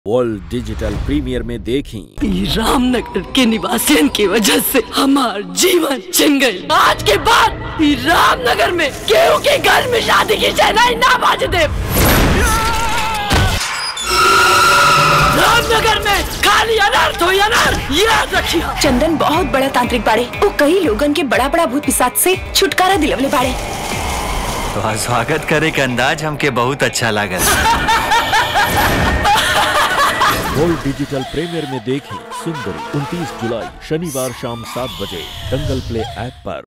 world digital premier में देखी ई रामनगर के निवासियों की वजह से हमार जीवन छिन गई आज के बाद ई रामनगर में केहू के घर में शादी की शहनाई ना बाज दे रामनगर में खाली अनर्थ हुई अनर्थ याद रखिए चंदन बहुत बड़ा तांत्रिक बाड़े वो कई लोगन के बड़ा बड़ा भूत पिसाच से छुटकारा दिलवले बाड़े तो स्वागत करे के अंदाज हमके बहुत अच्छा लागल वर्ल्ड डिजिटल प्रीमियर में देखी सुंदरी 29 जुलाई शनिवार शाम सात बजे दंगल प्ले ऐप पर